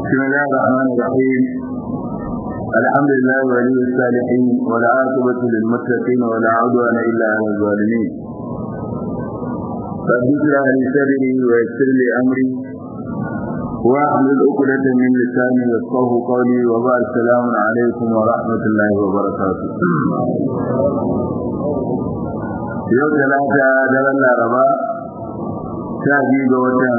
بسم الله الرحمن الرحيم الحمد لله ولي الصالحين والعاقبة للمتقين ولا عدوان إلا على الظالمين رب اشرح لي صدري ويسر لي أمري واحلل عقدة من لساني يفقه قولي وبعد السلام عليكم ورحمة الله وبركاته yau talata daren laraba sha biyu ga watan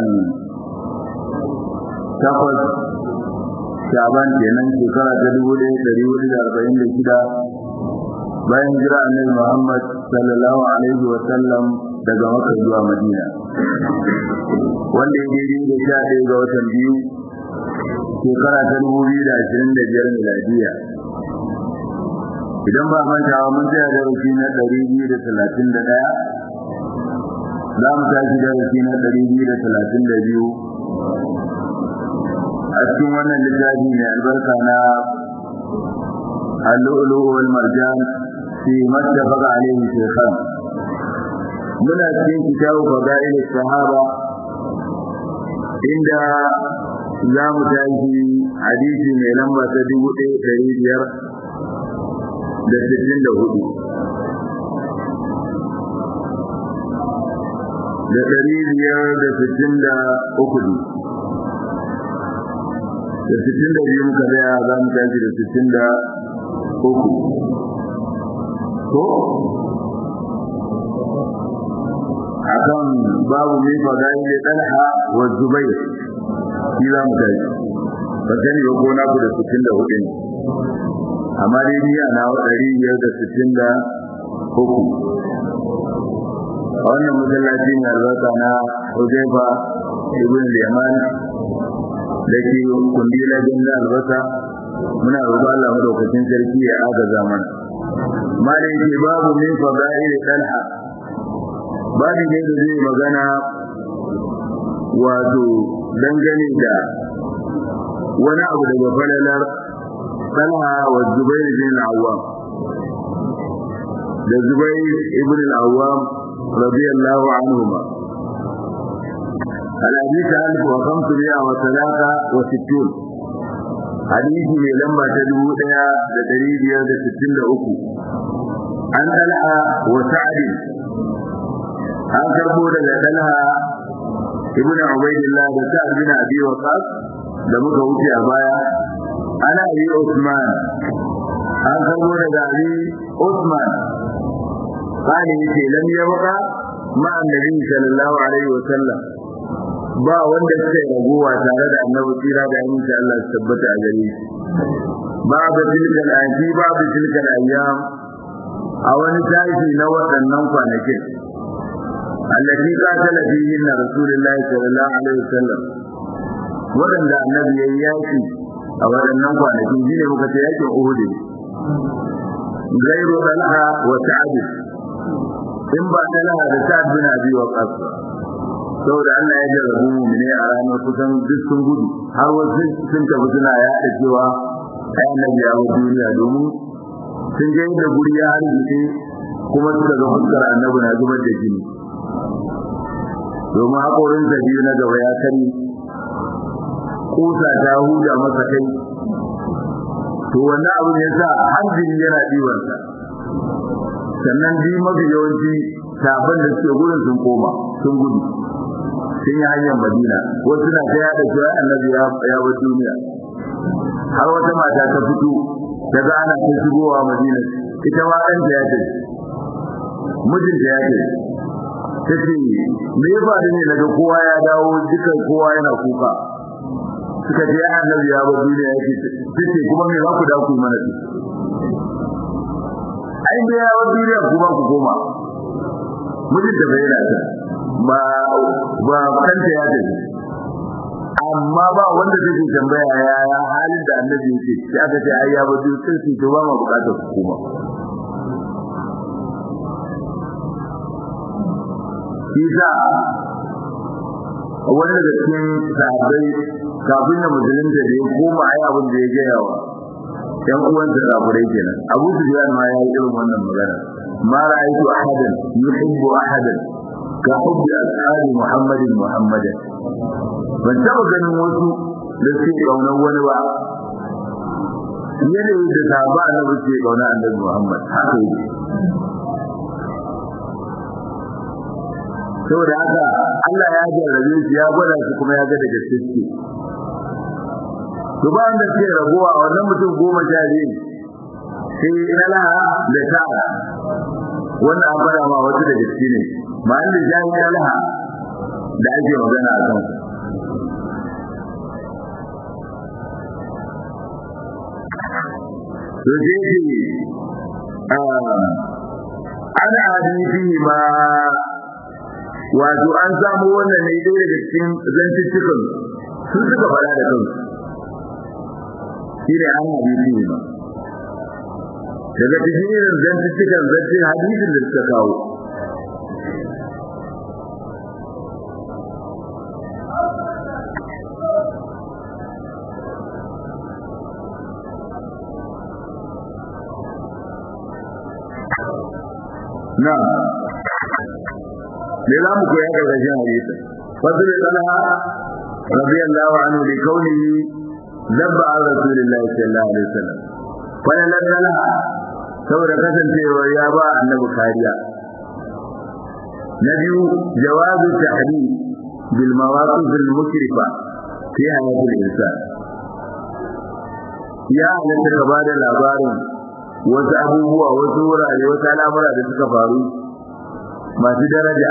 takwas shaban kenan shekara ta dubu ɗaya ɗari hudu da arba'in da shida bayan jira annabi muhammad sallallahu alaihi wa sallam daga maka zuwa madina wanda ya daidai da sha ɗaya ga watan biyu shekara ta dubu biyu da ashirin da biyar miladiya idan ba mantawa mun tsaya darasi na ɗari biyu da talatin da ɗaya za mu tashi darasi na ɗari biyu da talatin da biyu a cikin wannan littafi mai albarka na al-lu'lu' wal marjan fi mattafaqa alayhi shaykhan muna cikin kitabu fadail sahaba inda za mu tashi hadisi mai lamba ta dubu ɗaya ɗari biyar da sittin da hudu da ɗari biyar da sittin da uku da sittin da biyu muka tsaya za mu tashi da sittin da uku ko akan babu mai fadayi da talha wa zubai shi za mu tashi ba sani ba ko naku da sittin da hudu ne amma dai ni ana ɗari biyar da sittin da uku a wannan masallaci mai albarka na Huzaifa ibn Yaman da ke kundila da albasa muna roƙon Allah madaukakin sarki ya agaza mana malai ce babu min fadail talha babu ne da zai magana wato dangane da wani abu daga falalar talha wa zubair bin al-awwam da zubair ibn al-awwam radiyallahu anhuma الحديث ألف وخمسمائة وثلاثة وستون حديث من لما تدعو إلى تدريب يد ستين لأكو عن ألعى وسعد عن كربو لدلها ابن عبيد الله وسعد بن أبي وقاص لما كوتي أبايا أنا أبي عثمان عن كربو لدعبي عثمان قال يتي لم يبقى مع النبي صلى الله عليه وسلم ba wanda suka yi raguwa tare da annabi tsira da aminci Allah su tabbata a gare shi babu tilkal aji babu tilkal ayyam a wani tashi na waɗannan kwanakin allati qatala fihi na rasulullahi sallallahu alaihi wasallam waɗanda annabi ya yi yaki a waɗannan kwanakin shine muka ce yakin Uhud gairu talha wa sa'd in ba talha da sa'd bin abi waqas saboda Allah ya jarrabu mu ne a ranar kusan duk sun gudu har wasu sun tafi suna yaɗa cewa ai annabi ya bar duniya domin sun ga yadda guri ya harbice kuma suka ga fuskar annabi na zubar da jini domin haƙorin sa biyu na gaba ya kare kusa ta huda masa kai to wannan abu ne sa har jini yana ɗibarsa sannan bi mafi yawanci sabon da suke gurin sun koma sun gudu sun yi hanyar madina wasu na ta yada cewa annabi ya bar duniya har wata mata ta fito daga ana ta shigowa madina ita ma ɗanta ya ce mijinta ya ce ta ce me ya faru ne daga kowa ya dawo dukan kowa yana kuka suka ce ya annabi ya bar duniya ya ce ta ce kuma me za ku dawo ku mana ce ai da ya bar duniya kuma ku koma mijinta bai yana ta ba ba kanta ya tafi amma ba wanda zai tambaya ya ya halin da annabi yake sai aka ce ai ya bado sai su to ba ma bukatar hukuma Isa wani daga cikin sahabbai kafin da musulunta da ya koma ai abin da ya gaya wa ‘yan uwansa kafirai kenan abu su ma ya yi irin wannan magana ma ra'aytu ahadan yuhibbu ahadan ka hubbi ashabi muhammadin muhammadan ban taba ganin wasu da suke kaunar wani ba yanayin da sahaba annabi suke kauna annabi Muhammad haka yake saboda haka Allah ya jarrabe su ya gwada su kuma ya ga da gaske suke to bayan da suke rabuwa wannan mutum goma sha biyu sai ina laha da ta'a wannan an fara ma wasu da gaske ne ma'an da jami'a laha da ake magana a kan to sai ce an hadisi ma wato an samu wannan ne ɗaya daga cikin zantuttukan sun suka fara da kansu shi ne an hadisi ne ba daga cikin irin zantuttukan zantin hadisin da suka kawo na me za mu koya gargajin hadisi fadl talha radiyallahu anhu li kaunihi dabba an rasulillahi sallallahu alaihi wasallam wannan talha saboda kasancewa ya ba annabi kariya na biyu jawazu tahdid bil mawaqif al mushrifa fi hayat al insan ya halatta ka bada labarin wasu abubuwa wasu wurare wasu al'amura da suka faru masu daraja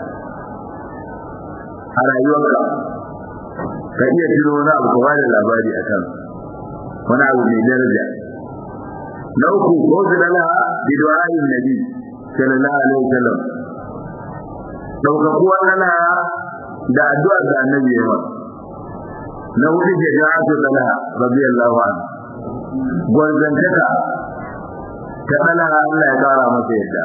a rayuwarka ka iya tuno wani abu ka bada labari a kan wani abu mai daraja na uku ko su dala bi du'a'in nabi sallallahu alaihi wasallam daukakuwar dala da addu'ar da annabi ya yi na hudu jaja'atu dala radiyallahu anhu gwarzantaka ta dala Allah ya kara masa yadda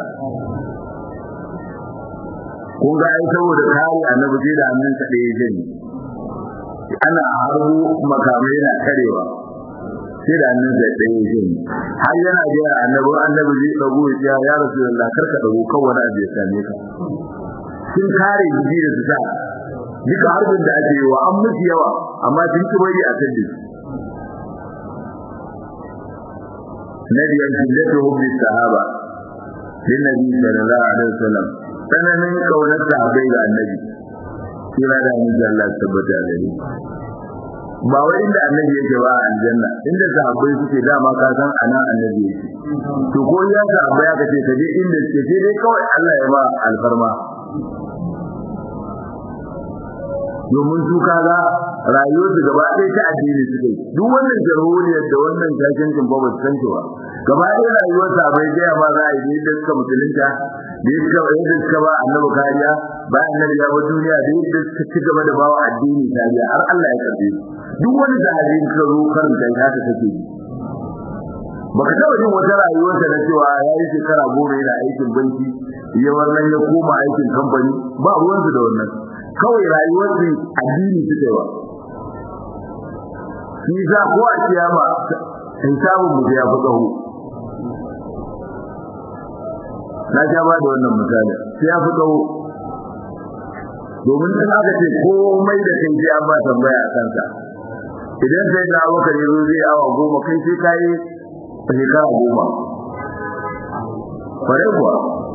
kun ga ai saboda kare annabi sai da hannun sa ɗaya jin ana harbu makamai na karewa sai da hannun sa ɗaya jin har yana jira annabi annabi zai dago ya ya rasulullah karka dago kan wani abu ya same ka sun kare jiji da su sa duka harbin da ake yi wa an musu yawa amma sun ci bari a kan na biyar shiddatu hubbi sahaba lin nabi sallallahu alaihi wasallam tsananin kaunar sahabbai ga annabi kira da annabi Allah tabbata da ni ba wai inda annabi yake ba a aljanna inda sahabbai suke dama ka san ana annabi yake to ko ya sahabbai aka ce ka je inda suke sai dai kawai Allah ya ba alfarma domin su kaga rayuwar su gaba ɗaya ta addini suke duk wannan jarhuliyar da wannan jakincin ba ba su san cewa gaba ɗaya rayuwar sa bai gaya ma za a yi da suka musulunta da yadda yadda suka ba annabi kariya ba annabi ya bar duniya da yadda suka ci gaba da bawa addini kariya har Allah ya karbe su duk wani sahabi ka zo karanta ya haka take yi baka taɓa jin wata rayuwar da na cewa ya yi shekara goma yana aikin banki ya wannan ya koma aikin kamfani ba ruwansu da wannan kawai rayuwar su addini suke wa shi za ko a kiyama hisabun mu ya fi tsaho na ja ba da wannan misali sai ya fi tsawo domin in aka ce komai da kai sai an ba tambaya a kansa idan sai da abokan yanzu zai awa goma kai sai ka yi shekara goma kware kuwa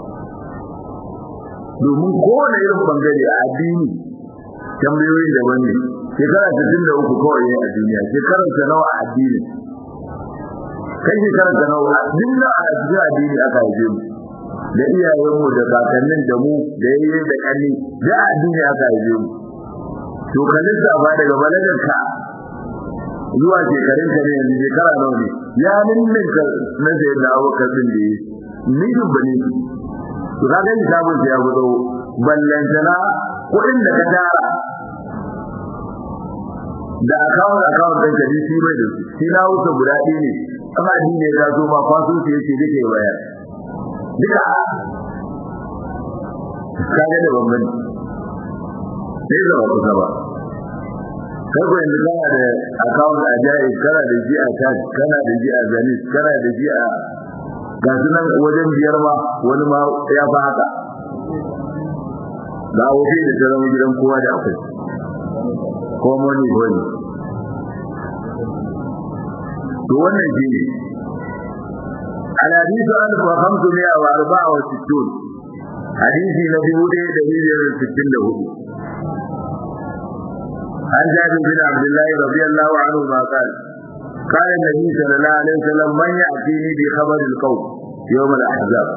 domin kowane irin bangare a addini tambayoyin daban ne shekara sittin da uku kawai ne a duniya shekarar ta nawa a addini kai shekarar ta nawa duk na a cikin addini aka haife mu da iyayenmu da kakannin da mu da yayye da kalli da addini aka haife mu to ka lissafa daga balagarka zuwa shekarun ka ne yanzu shekara nawa ne ya ninninka na sayar da abokan din da yi ni dubba ne to ka gani sabon ya gudo ballantana kuɗin da ka tara da akawun akawun ɗin kaji shi bai da su shi na wuce guda ɗaya ne amma addini ya zo ma kwaso su yake duka ya bayar duka kaga da bambanci sai zama kusa ba kai ko yanzu kana da account a jai kana da shi a cash kana da shi a zanis kana da shi a ga su nan wajen biyar ma wani ma ya fa haka ga wofi da ta zama gidan kowa da akwai ko money wani to wannan shi ne الحديث ألف وخمسمائة وأربعة وستون حديث نبي هدى دليل الستين له عن جابر بن عبد الله رضي الله عنه ما قال قال النبي صلى الله عليه وسلم من يأتيني بخبر القوم يوم الأحزاب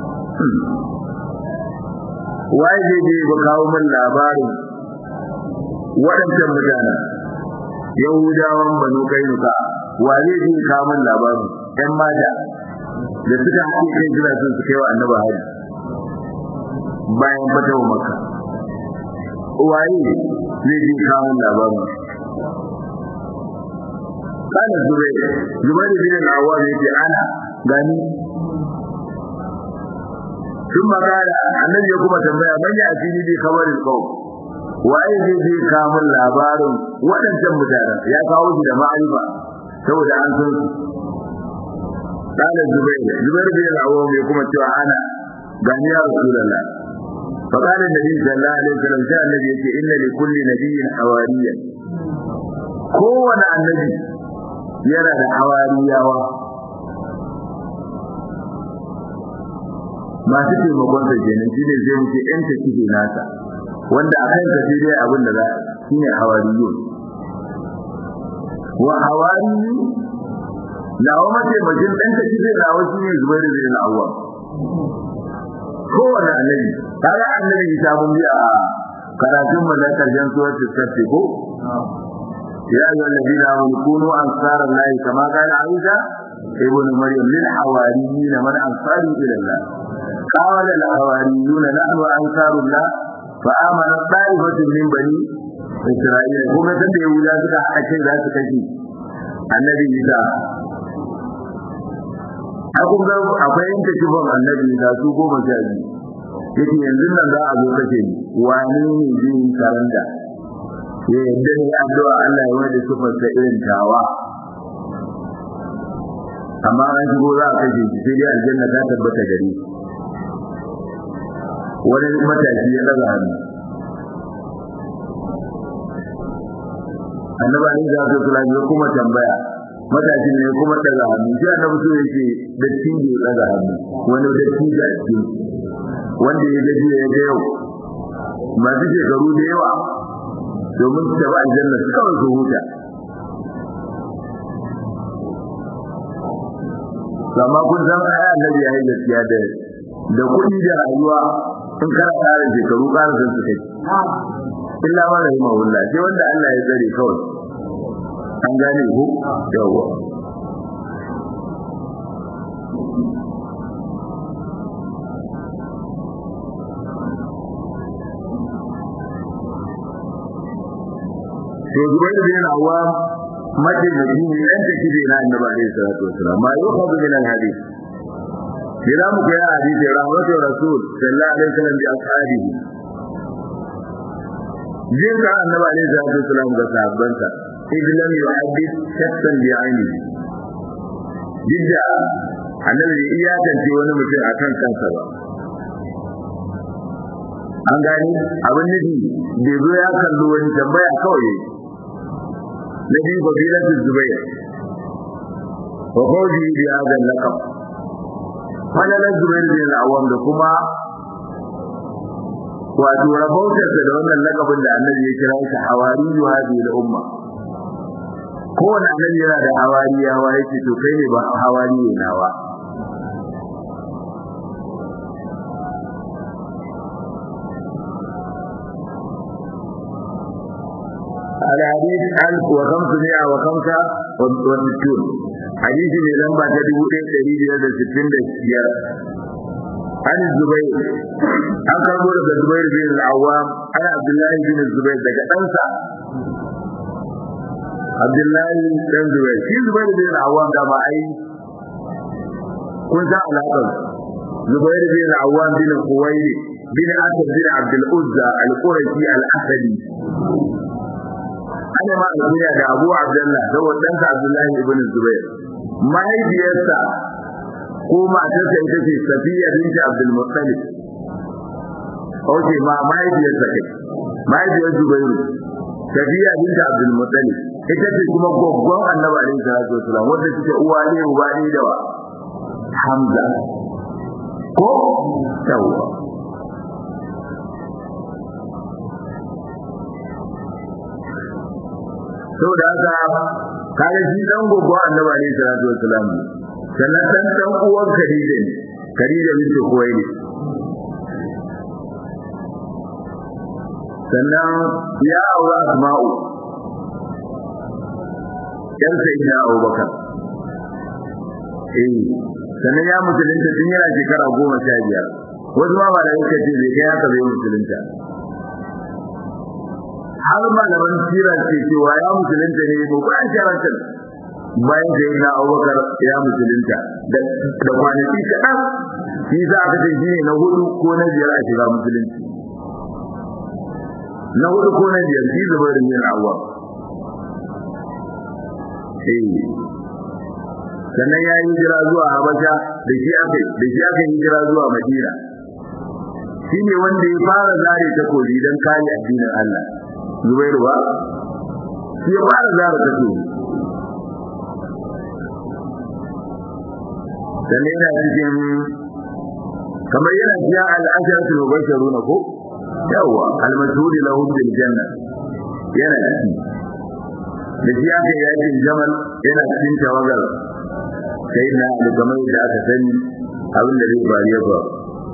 waje ne ba kawo min labarin waɗancan mutanen yahudawan banu kainuka wa zai je kawo min labarin ɗan mata da suka haɗe kai jira sun su kai wa annaba hari bayan fatawa maka waye zai je kawo min labarin kana zubair zubair bin al-awwam yace ana gani ثم قال النبي ya kuma tambaya man ya asini bi khabaril qawm waye zai je kamun labarin waɗancan mutanen ya kawo shi da ma'arifa saboda an san su kana zubair zubair bin al-awwam ya kuma cewa ana gani ya rasulullah fa qala nabi sallallahu alaihi wasallam sai annabi yace inna li kulli nabiyyin hawariyan kowane annabi yana da hawariyawa masu taimakon sa kenan shi ne zai muke yan ta kike nasa wanda a kan sai dai abin da za shi ne hawariyu wa hawariyu na wa mace majin ɗan ta kike na wa shi ne zubairu bin awwa kowane annabi kaga annabi isa mun bi a karatun mu na karshen suratul safi ko ya ayyuha alladhina amanu kunu ansara allahi kama qala isa ibn maryam lil hawariyina man ansari ila allah قال الحواريون نحن أنصار الله فآمن طائفة من بني إسرائيل كما تبع يهودا suka haɗa kai za su kashe annabi Isa a kun ga akwai yanke kifin annabi Isa su goma sha biyu yake yanzu nan za a zo kashe ni wane ne zai yi karanta ya yadda ne addu'a Allah ya wada sifar ta irin tawa amma an shigo za a kashe shi sai dai aljanna ta tabbata gare shi wani matashi ya daga hannu annaba ne za su kula ya kuma tambaya matashin ne kuma daga hannu shi annabi so yake dattin da ya daga hannu wani datti da ake wanda ya gaji ya ga yau masu shekaru da yawa domin su taɓa aljanna su kawai su huta amma kun san ai annabi ya yi gaskiya da da kuɗi da rayuwa in kana ƙara shekaru ƙara san su kai illa ma rahi mawulla sai wanda Allah ya tsare kawai an gane ku yawa to zubair bin awam mace da shi ne yan take da na annabi alaihi salatu wasalam ma yukhadu min al-hadith Bila mu koya hadisi rahmatu rasul sallallahu alaihi wasallam bi ashabihi. Jin ka annabi alaihi salatu wasallam ga sahabbansa idh lam yuhaddith shakkan bi aini. Jidda annabi bai iyakance wani mutum akan kansa ba. An gani abin nufi bai zo ya kallo wani tambaya kawai na biyu fadilatul zubair wa fawzi bi hadha al-laqab falalar zubair bin al-awwam da kuma wato rabautarsa da wannan lakabin da annabi ya kira shi hawariyu hadhihi al-umma kowane annabi yana da hawariyawa yake to kai ne ba hawariye nawa الحديث 1565 hadisi mai lamba ta dubu ɗaya ɗari biyar da sittin da biyar an zubai an karbo daga zubair bin al'awam ana abdullahi bin zubair daga ɗansa abdullahi ɗan zubair shi zubair bin al'awam da ba ai kun san alaƙar zubair bin al'awam bin kuwaili bin asad bin abdul uzza al-qurashi al-asadi ana ma alkunya da abu abdullah da wadansa abdullahi ibn zubair mahaifiyarsa ko matarsa ita ce safiya binti abdul muttalib oke ma mahaifiyarsa kai mahaifiyar zubairu safiya binti abdul muttalib ita ce kuma goggon annabi alaihi salatu wasalam wanda suke uwa ne uba ne da wa hamza ko yawa saboda haka kaga shi dan goggon annabi alaihi salatu wasalam sannan dan dan uwan Khadija ne Khadija bint Khuwailid sannan ya aura Asma'u yan sayyidina Abubakar eh sannan ya musulunta tun yana shekara goma sha biyar wasu ma ba da yake ce bai kai haka bai musulunta har malaman sira ce cewa ya musulunta ne ko bayan sharatin bayan da yana abubakar ya musulunta da kwanaki kaɗan shi za a kace shi ne na hudu ko na biyar a shiga musulunci na hudu ko na biyar shi zubar da yin awwa sannan ya yi hijira zuwa habasha da shi aka da shi aka yi hijira zuwa madina shi ne wanda ya fara zare takobi don kare addinin Allah zubairu ba shi ya fara zare takobi dan yana cikin kamar yana cikin al'asharatul mubashiruna ko yawa al-mashhur lahum bil janna yana ciki da shi aka yakin jamal yana cikin tawagar sai na da kamar da aka sani abin da zai faru ya faru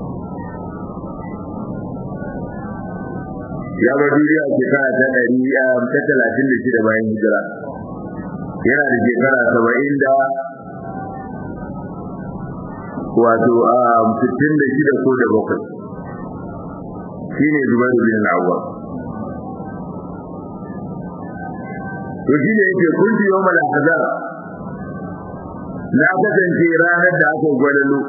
ya bar duniya shekara ta ɗari ta talatin da shida bayan hijira yana da shekara saba'in da wato a sittin da shida ko da bakwai shi ne zubar da bin awwa to shi ne yake kunti yau mala hazar na kasance ranar da aka gwalalo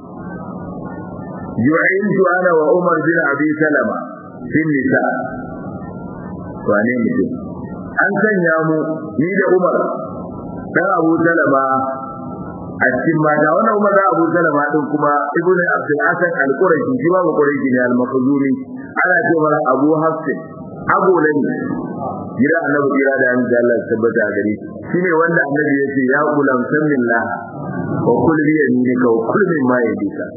yu'intu ana wa umar bin abi salama fin nisa wane mutum an sanya mu ni da umar dan abu salama a cikin mata wannan umar da abu salama din kuma ibnu abdul hasan al-qurashi shi ba qurashi ne al-makhzumi ana cewa abu hafsin agolani gida annabi gida da an da Allah tabbata a gare shi ne wanda annabi yace ya gulam sanillah wa kul bi yaminika wa kul mimma yadika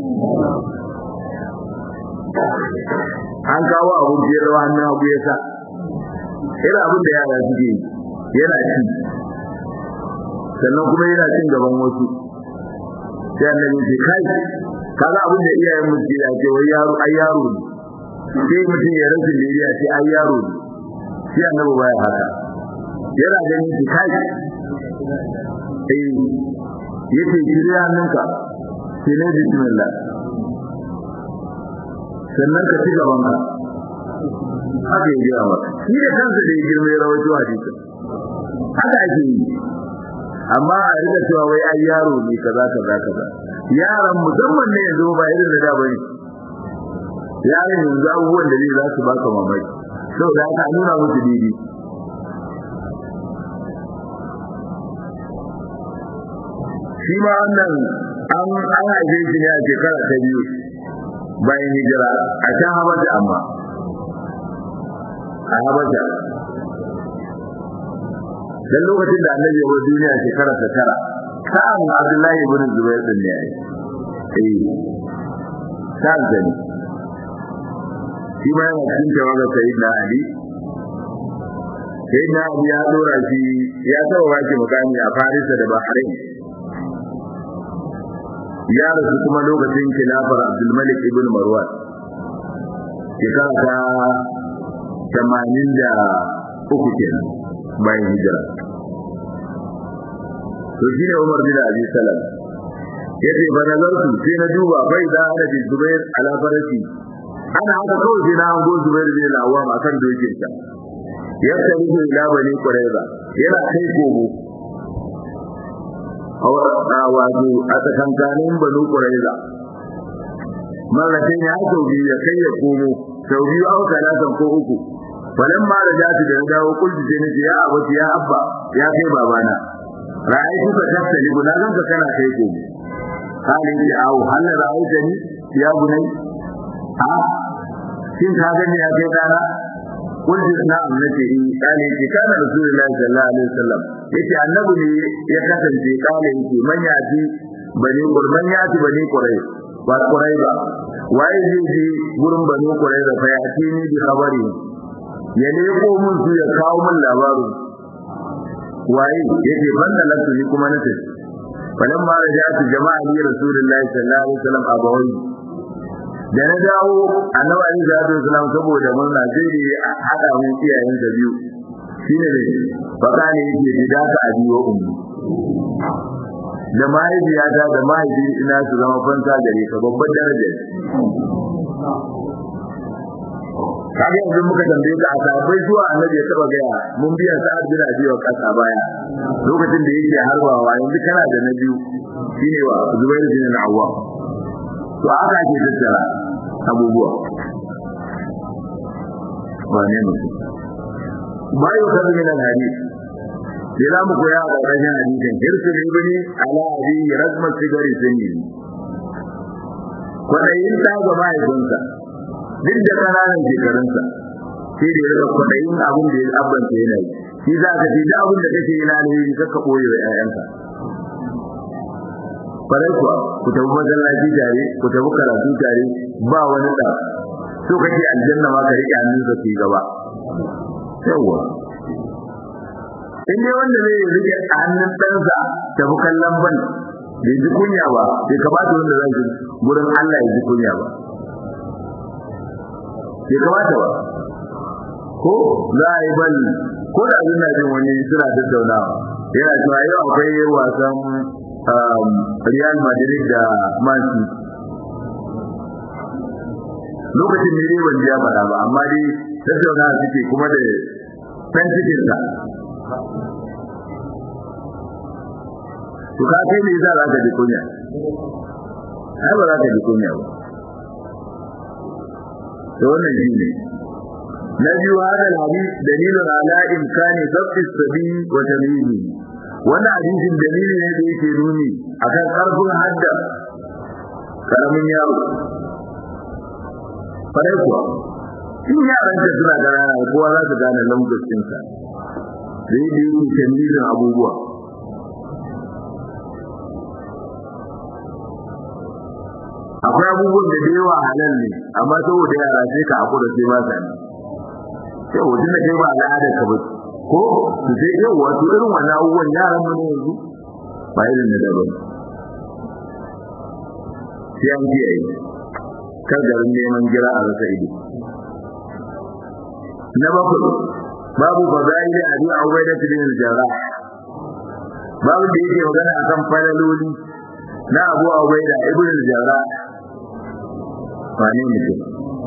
an kawo abu biyar da hannun abu ya sa ina abin da yara suke yana ci sannan kuma yana cin gaban wasu sai annabi ce kai kaga abin da iyayen mu ke da ce wai yaro ai yaro ne sai mutum ya rasa liriya sai ai yaro ne sai annabi baya haka yana ganin shi kai eh yace shirya hannunka sai ne bismillah sannan ka ci gaban ka haka yi gaya maka shi da kansa da ya girma ya rawaito hadisin haka ake yi amma a rika cewa wai ai yaro ne kaza kaza kaza yaran musamman ne yanzu ba irin da da bane yaran yanzu abubuwan da zai za su baka mamaki saboda haka a nuna musu daidai shi ma wannan an an haife shi ne a shekara ta biyu bayan hijira a can habasha amma a habasha dan lokacin da annabi ya duniya shekara ta tara sa'an abdullahi ibn zubair din ne eh sa'an da ne shi ma yana cikin tawaga sayyidina ali sayyidina ali ya dora shi ya tawa wake mukami a farisa da bahrain ya rasu kuma lokacin khilafar Abdul Malik ibn Marwan shekara ta tamanin da uku kenan bayan hijira to shine Umar bin Abi Salam yace ba nazartu sai na duba bai da ana bin Zubair ala farasi ana haka kawai sai na hango Zubair bin Awwam akan dokin sa yadda ruhu ila bani Qurayza yana kai kogo wato a tsakankanin banu ƙuraiza marratin ya sau biyu ya kai ya komo sau biyu au talatan ko uku falan ma da jati da dawo kulli sai nace ya abuti ya abba ya kai babana ra'ayi ka tattali guda zan ka kana kai komo kalin ya au hal ra'aita ni ya bunai ha shin ka gani ya kai dana kullu na'am nace in kale ki kana rasulullahi sallallahu alaihi wasallam yace annabi ne ya kasance kale yake man yaji bani qurban yaji bani qurai ba qurai ba waye zai je gurin bani qurai da fa yaci ni bi khabari ya leko mun su ya kawo mun labarin waye yake banda lafi ni kuma nace falamma raja'tu jama'a li rasulullahi sallallahu alaihi wasallam abawai da na dawo annabi ali sallallahu alaihi wasallam saboda murna sai da hada mun iyayen da biyu shine ne fakani yake fida ka abi wa ummi da mahaifiyata da mahaifi ina su zama fanta gare ka babbar daraja kaga yanzu muka tambaye ka a sabai zuwa annabi ya taba gaya mun biya sa'ad bin abi wa kasa baya lokacin da yake harbawa yanzu kana da na biyu shine wa zubair bin al-awwam to aka ake tattara abubuwa wane mutum ma yi kan min al-hadith sai za mu koya a ƙarƙashin hadisin hirsu ibni ala abi razmat sigari sunni kwaɗayin ta ga mahaifinsa duk da ƙananan shekarunsa sai da ya rika kwaɗayin abin da ya abbanta yana yi shi za ka ce duk abin da kake yi na alheri kaka ɓoye wa 'ya'yanka farai kuwa ku tafi masallaci tare ku tafi karatu tare ba wani da so kake aljanna ma ka rike hannun ka ci gaba yawa in dai wanda zai rike hannun ɗansa tafi kallon ban bai ji kunya ba bai kamata wanda zai ji gurin Allah ya ji kunya ba bai kamata ba ko za a yi ban ko da abin na jin wani suna tattaunawa yana cewa yau akwai wasan Real Madrid da Man City lokacin ne dai ban ji ya faɗa ba amma dai tattauna suke kuma da san cikin sa to ka kai ne za ka ji kunya ai ba za ka ji kunya ba to wannan shi ne na biyu hada hadith dalilun ala imkani dabti sabi wa tamyizi wannan hadisin dalili ne da yake nuni akan karfin hadda karamin yaro fare kuwa in yaran ka suna ganana kowa za su gane lambacin sa da yake yake tamyizin abubuwa akwai abubuwan da da yawa halal ne amma saboda yara sai ka hakura sai ba sa ne sai wajen da kai ba al'adar ka ba ko su sai yau wato irin wannan abubuwan yaran mu ne yanzu ba irin da daban sai an kiyaye kar garin neman gira a rasa ido na bakwai babu fadail abi ubaida bin al-jarrah babu da yake magana akan falaloli na abu ubaida ibn al-jarrah wane mutum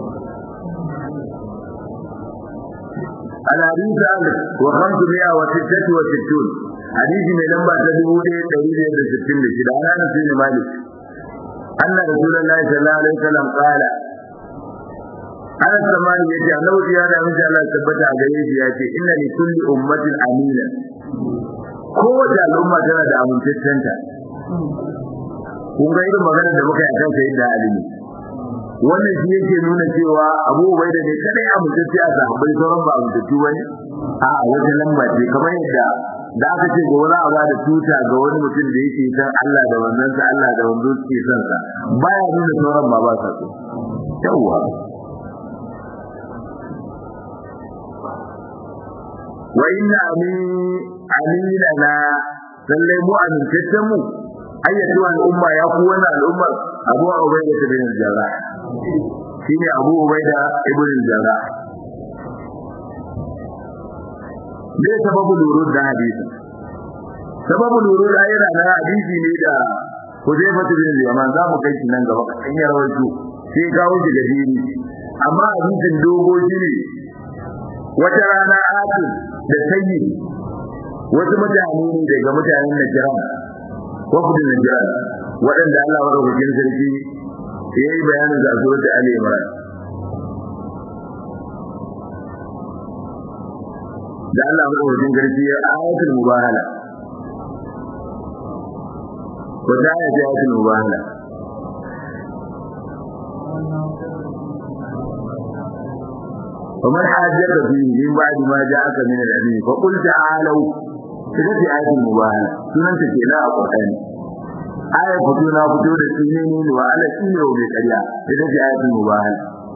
الحديث ألف وخمسمائة وستة وستون حديث من لمبا تدبو دي تريد يد ستين لشد أنا نسين مالك أن رسول الله صلى الله عليه وسلم قال أنا السمان يجي أنه زيادة من شاء الله ثبت عليه يأتي إن لكل أمة أمينة kowace al'umma tana da amintaccenta kun ga irin maganar da muka yi akan sayyidina Ali ne wannan shi yake nuna cewa Abu Ubaida ne kadai amintacce a sahabbai sauran ba amintattu bane a wata lamba ce kamar yadda da aka ce ga wani abu da tuta ga wani mutum da yake san Allah da wannan sa Allah da wannan suke san sa baya nuna sauran ba ba sa so yawa wa inna ami aminana lallai mu amintaccen mu ayyatu al'umma ya ku wani al'ummar Abu Ubaida bin Jarrah shine Abu Ubaida ibn Jarrah me sababu lurud da hadisi sababu lurud ayyana na hadisi ne da Hudayfa bin Yaman za mu kai shi nan gaba kan ya rawaito sai kawo shi da dini amma hadisin dogo shi ne wata rana Asim da Sayyid wasu mutane ne daga mutanen Najran wafdin Najran waɗanda Allah madaukakin sarki ya yi bayanin da surat Ali Imran da Allah madaukakin sarki ya ayatul mubahala ko da ayatul mubahala ومن حاجك فيه من بعد ما جاءك من العلم فقل تعالوا كده في آية المباهلة سنن تكيلا القرآن آية فتونا فتو da sunini wa ala shine wa bai ƙarya ita ce ayatul mubahala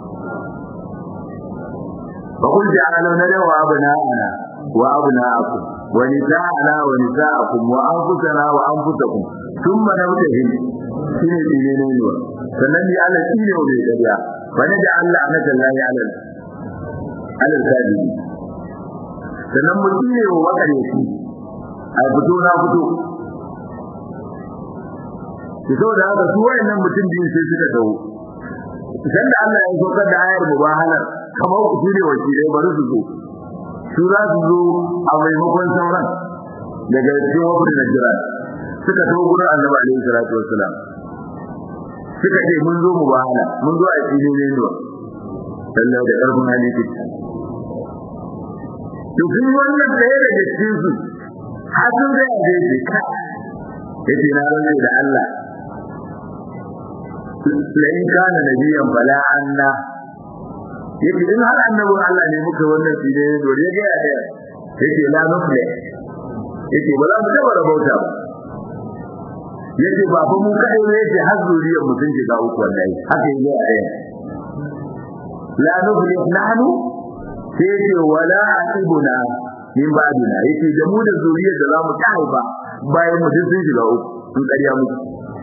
فقل تعالوا ندعو أبناءنا وأبناءكم ونساءنا ونساءكم وأنفسنا وأنفسكم ثم نبتهل shine tsine ne wa sannan ya Allah shine wa bai ƙarya fa da Allah anaka la ya alal alal kadibi sannan mu tsine wa wakareci a fito na fito ki so da haka su wayannan mutum biyu sai suka dawo idan da Allah ya saukar da ayar mubahalar kamar ku shine wakilai bari su zo su za su zo a maimakon sauran daga cikin wafin Najira suka tawo gurin Annabi alaihi salatu wassalam suka ce mun zo mubahala mun zo a cikin ne ne Allah da karfin hadisi to kun wannan tsaye daga cikin su har sun ga yaje ce ka yace na rantsa da Allah la in kana nabiyan bala anna yace in har annabin Allah ne muka wannan shi ne dole ya ga ya yace la nufle yace ba za mu taba rabauta ba yace ba fa mu kai ne yace har zuriyar mu sun shiga uku wallahi haka yake a ɗaya la nufle nahnu sai yace wala atibuna min ba'dina yace da mu da zuriyar da za mu kai ba bayan mu sun shiga uku sun ƙarya muku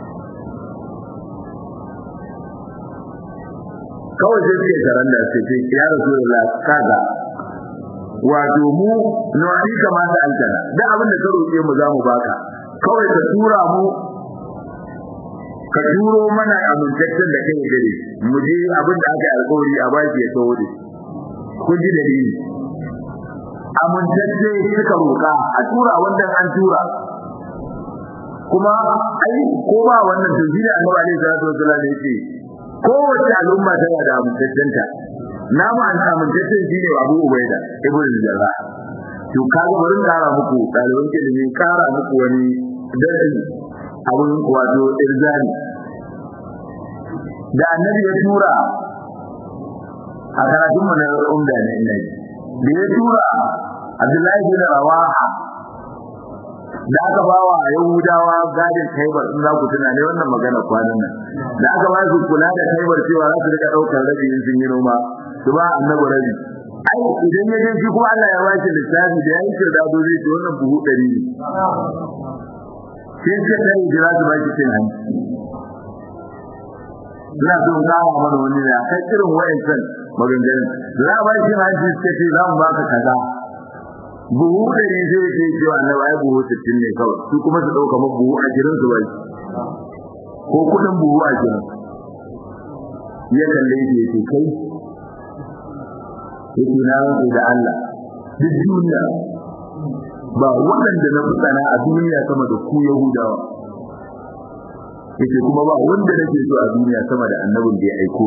kawai sai suke taron da sai ce ya rasulullah kaga wato mu nuwani kama da alkana da abin da ka roƙe mu za mu baka kawai ka tura mu ka turo mana amintaccen da kai gare mu je abin da aka yi alƙawari a baki ya tawo da kun ji dalili amintacce suka roƙa a tura wanda an tura kuma ai ko ba wannan to shi da annabi alaihi salatu wasallam ne yake kowace al'umma tana da amintaccenta na mu an amintaccen shine Abu Ubaida ibn Jarrah to kaga bari kara muku ɗaliban ilimi kara muku wani darasi abun wato irzani da annabi ya tura a karatun mu na umda ne ina da ya tura Abdullahi bin Rawaha da aka ba wa Yahudawa gadin Khaibar in za ku tuna ne wannan magana kwanan nan da aka ba su kula da Khaibar cewa za su rika daukar rabi in sun yi noma su ba annabi rabi ai idan ya je shi kuma Allah ya ba shi lissafi da yayin kirda do zai ce wannan buhu 100 ne sai ce da jira su ba shi cin hanci ina so in kawo mana wani ne a kai irin wa'ancan maganganun za a ba shi hanci suka ce za mu baka kaza buhu ɗari zai ce cewa na bai buhu sittin ne kawai su kuma su ɗauka ma buhu ashirin su bai ko kuɗin buhu ashirin ya kalle shi ya ce kai yake na rantsa da Allah duk duniya ba waɗanda na fi tsana a duniya sama da ku Yahudawa yake kuma ba wanda nake so a duniya sama da annabin da ya aiko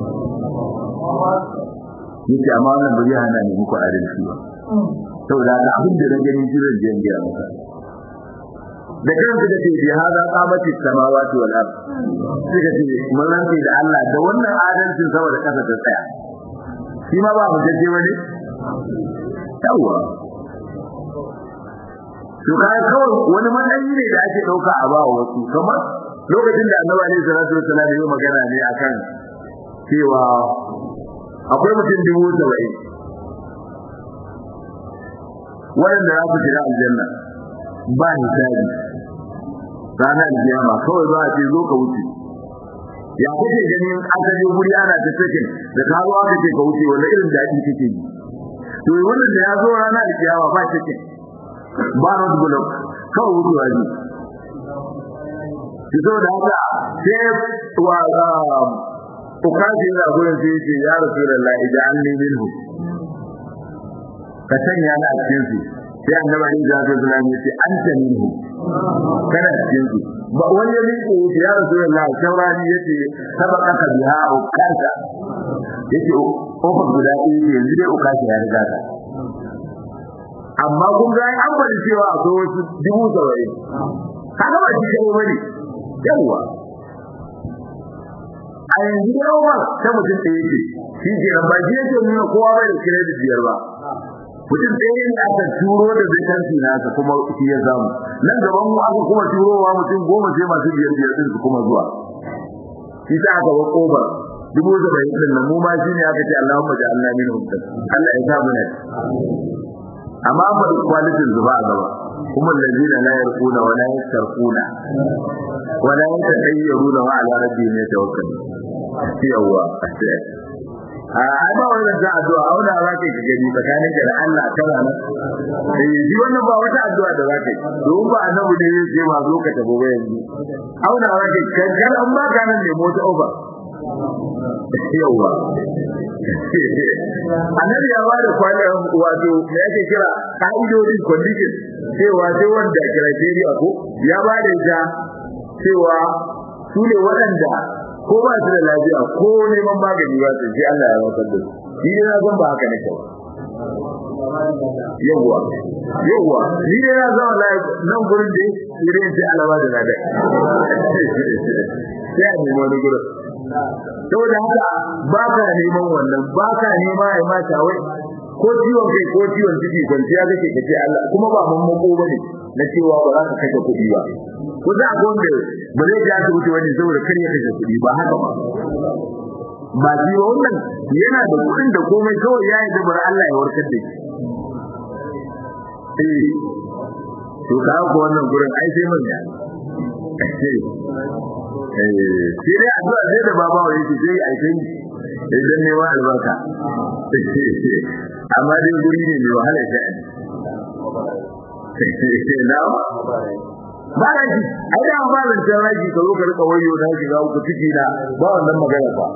ni yake amma wannan ba zai hana ni muku adalci ba saboda haka abin da na gani jiran jiyan gaya maka da kan suka ce bi hada qamati samawati wal ard suka ce mun rantsi da Allah da wannan adalcin sama da kasa ta tsaya shi ma ba mu jaje wani yawa to kai kawai wani matsayi ne da ake dauka a bawa wasu kamar lokacin da Annabi alaihi salatu wasallam ya magana ne akan cewa akwai mutum dubu saba'in waɗanda za su shiga aljanna ba hisabi ranar kiyama kawai za a ce zo ka wuce ya kake ganin aka je guri ana ta cikin da ka zo aka ce ka wuce wanda irin daɗi kake ji to wannan da ya zo ranar kiyama ba cikin ba road block kawai wucewa ne ki zo da haka sai wa ukaji yana gurin sai ce ya rasulullahi ija'alni minhu ka sanya ni a cikin su sai annabi Ali da Abdul Salam ya ce anta minhu kana cikin su ba wani ya miƙe ya ya Rasulullah saurani yace sabaka ka biha o kanta yace kofar guda ɗaya ce yanzu dai ukashi ya riga ka amma kun ga an bari cewa akwai wasu dubu saba'in kaga ba shi kai bane yawa a yanzu yawa ta mutum ɗaya ce shi ke nan ba shi yake nuna kowa bai da credit biyar ba mutum ɗaya ne aka turo da vacancy nasa kuma shi ya samu nan gaban mu aka kuma turowa mutum goma sai masu biyar biyar din su kuma zuwa shi sa aka ba kofar dubu da bai din nan mu ma shi ne aka ce Allahumma ja'alna minhum Allah ya sa mu ne amma ba da quality zuba a gaba kuma allazina la yarquna wa la yastarquna wa la yatayyaruna wa ala rabbihim yatawakkalun yawa a ba wannan da addu'a auna za ka yi gani tsakanin da Allah kana nan eh shi wannan ba wata addu'a da za ka yi don ba annabi ne ya ce ma zo ka tabo ba yanzu auna za ka yi kan an ba ka nan ne mota over yawa annabi ya ba da kwanan wato me yake kira ka'idodin condition cewa sai wanda criteria ko ya ba da ita cewa su ne waɗanda ko ba su da lafiya ko neman magani ba su sai Allah ya warkar da su ni dai na san ba haka nake ba yawwa yawwa ni dai na san Allah nan gurin da irin sai Allah ba da lada sai a nemi wani gurin saboda haka ba ka neman wannan ba ka nema ya ma tawai ko ciwon kai ko ciwon ciki kwanciya kake kace Allah kuma ba mun mako bane na cewa ba za ka kashe kuɗi ba ko da ga wanda ba zai ga asibiti wani saboda kar ya kashe kuɗi ba haka ba ba shi wannan yana da kuɗin da komai kawai ya yi dabar Allah ya warkar da shi eh to ka ga wannan gurin ai sai mun ya eh sai dai addu'a sai da baba wa yake sai ai sai idan ne wa albarka amma dai guri ne mai wahala shi na ba da shi ai da ba da taraji ka zo ka rika wayo na shiga ku ciki na ba wannan magana ba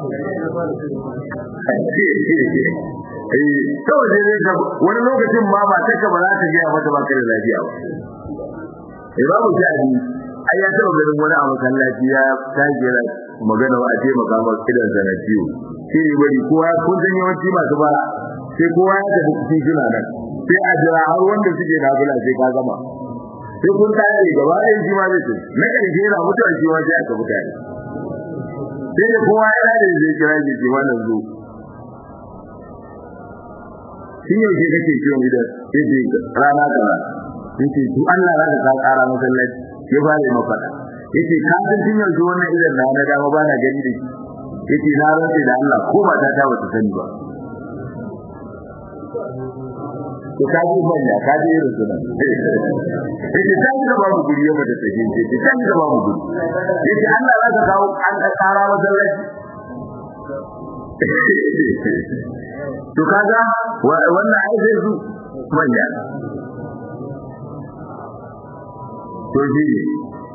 eh kawai dai dai wani lokacin ma ba take ba za ta ga mata ba kai lafiya ba eh babu sha'ani ai ya taba ganin wani a masallaci ya tashi yana magana wa a ce maka masa kidan sa na ciwo sai ne bari kowa kun san yawanci masu bara sai kowa ya tafi cikin suna nan sai a jira har wanda suke nafila sai ka gama sai kun tare gaba ɗaya shi ma zai ce na ƙarshe yana mutuwa shi ma sai aka mutane sai da kowa ya da zai kira shi ce wannan zo shi yau ke kake ciwon idan sai ce rana kaza sai ce to Allah za ka ƙara masallaci ya ba da mafaka yace ka san tun yanzu wannan idan na na dama ba na gani da shi yace na rantsa da Allah ko ba ta ta bata sani ba to ka ji banya ka ji irin sunan yace ta ji da babu guri ya mata take yace ta ji da babu guri yace Allah za ka kawo an ka tsara masallaci to kaga wannan ai sai su manya to shi ne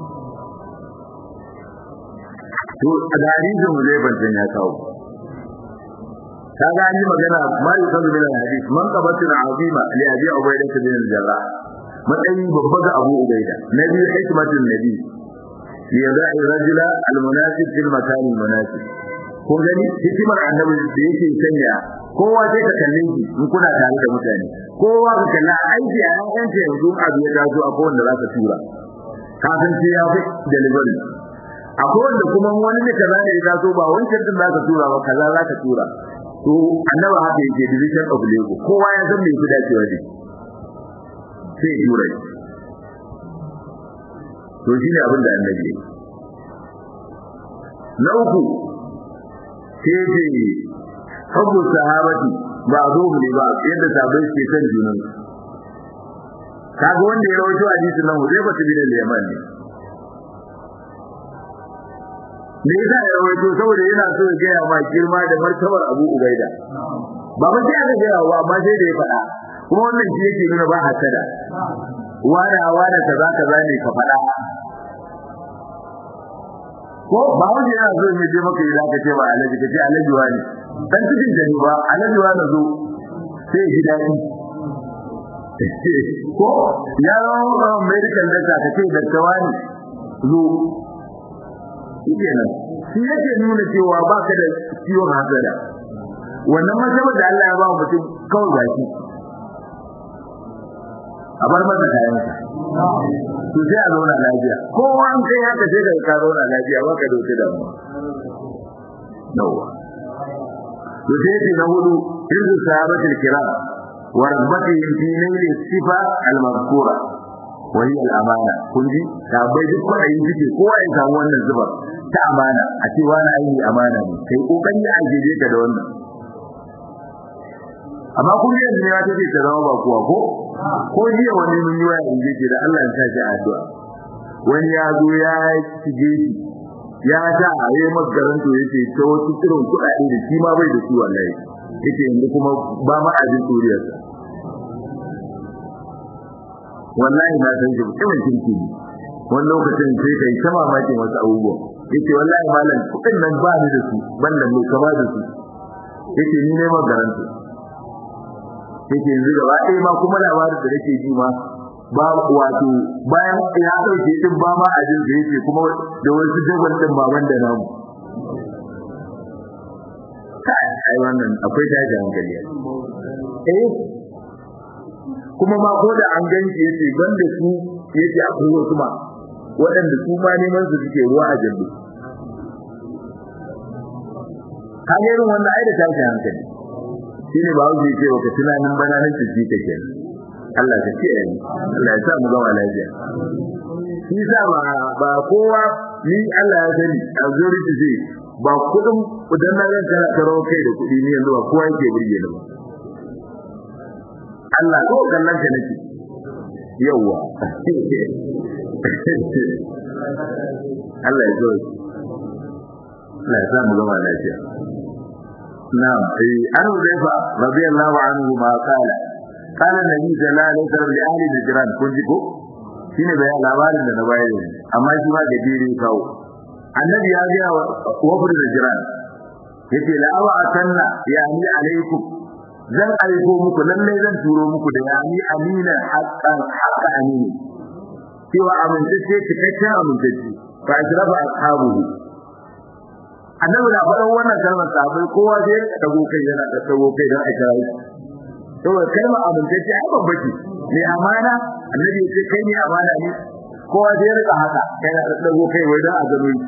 to a da hadisin mu zai bantan ya kawo kaga an yi magana ma yi sanu bin hadis man qabatin azima li abi ubayda bin al-jarrah matsayin babba ga abu ubayda nabi hikmatin nabi li yada'i rajula al-munasib fil makan al-munasib ko gani hikimar annabi da yake sanya kowa sai ka kalle shi in kuna tare da mutane kowa ka kalla aiki a yanzu yanzu abu ya taso a kowanne za ka tura kafin sai ya fi delivery akwai wanda kuma wani ne kaza ne ya taso ba wancan din zaka tura ba kaza zaka tura to annaba haka yake division of labor kowa ya san me yake dacewa ne sai tura to shine abin da annabi ya na uku sai ce hubbu sahabati ba zo ne ba yadda sahabbai ke san junan kaga wanda ya rawaito hadisin nan Hudayfa bin al-Yaman ne me yasa ya rawaito saboda yana so ya gaya ma girma da martabar Abu Ubaida ba ba sai aka gaya wa amma sai da ya faɗa kuma wannan shi yake nuna ba hasada wada wada kaza kaza ne ka faɗa ko ba wanda yana so ya je maka idan ka ce ba alaji ka ce alaji wani dan cikin jani ba alaji wani zo sai ji daɗi ko ya zama medical doctor ka ce doctor wani zo kenan shi yake nuna cewa baka da ciwon hasada wannan masabar da Allah ya ba mutum kawai baki a bar masa kayansa to sai a zauna lafiya kowa an kai haka sai da ka zauna lafiya baka da wuce da mu yawa to sai ce na hudu hirzu sahabatul kiram wa rabbatihim fi nail sifa al-mazkura wa hiya al-amana kun ji da bai duk kwaɗayi suke kowa ya samu wannan zuba ta amana a ce wani ayi amana ne kai kokari a jeje ka da wannan amma kun yi yanzu ne ya take ta zama ba kuwa ko ko jiya wani mun yi waya in je da Allah ya sa shi addu'a wani ya zo ya shige shi ya ta a yi magaranto yake ta wasu irin kuɗaɗe da shi ma bai da su wallahi yake yanzu kuma ba ma a jin tsoriyarsa wallahi na san shi mutumin kirki ne wani lokacin sai kai ta mamakin wasu abubuwa yake wallahi malam kuɗin nan ba ni da su ban da mai kama da su yake ni ne magaranto yake yanzu gaba ɗaya ma kuma labarin da nake ji ma ba wato bayan ya dauke din ba ma a jin yake kuma da wasu dagon din baban da namu ai wannan akwai daji hankali eh kuma ma ko da an ganci yace banda su yace akwai wasu ma waɗanda su ma neman su suke ruwa a jallu kan irin wannan ai da tashi hankali shine ba wuce ce wa ka tunanin bananan ciki kake Allah ka kiyaye ni Allah ya sa mu gama lafiya shi sa ba ba kowa ni Allah ya sani a zuri ce ba kudin idan na ga kana karo kai da kudi ni yanzu ba kowa yake burge ni ba Allah ko kallon ka nake yawa Allah ya zo Allah ya sa mu gama lafiya نعم عن حذيفة رضي الله عنه ما قال قال النبي صلى الله عليه وسلم لأهل الجيران كنت ko shine bayan labarin da na bayar ne amma shi ma gajere kawo annabi ya ga wafur da jiran yace la awa atanna yani alaikum zan aiko muku lalle zan turo muku da yani amina haqqan haqqa amini cewa amintacce cikakken amintacce fa ajraba ashabuhu annabi da faɗan wannan kalmar sahabbai kowa sai ya dago kai yana da dago kai don a kira shi saboda kalmar amintacce ai babba ce ne amana annabi ya ce kai ne amana ne kowa sai ya rika haka kai na dago kai wai don a gano shi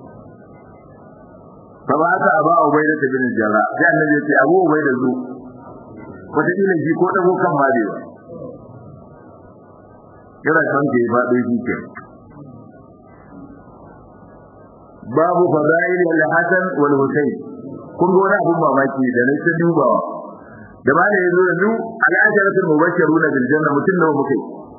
fa ba ta aba ubaida ta bin jarra sai annabi ya ce abu ubaida zo wata kila shi ko dago kan ma bai ba kira kan ke ba dai shi ke babu fadail al-hasan wal husayn kun ga wani abun mamaki da na ta dubawa da ba da yazo yanzu al-asharatul mubashshirun bil janna mutun nawa muke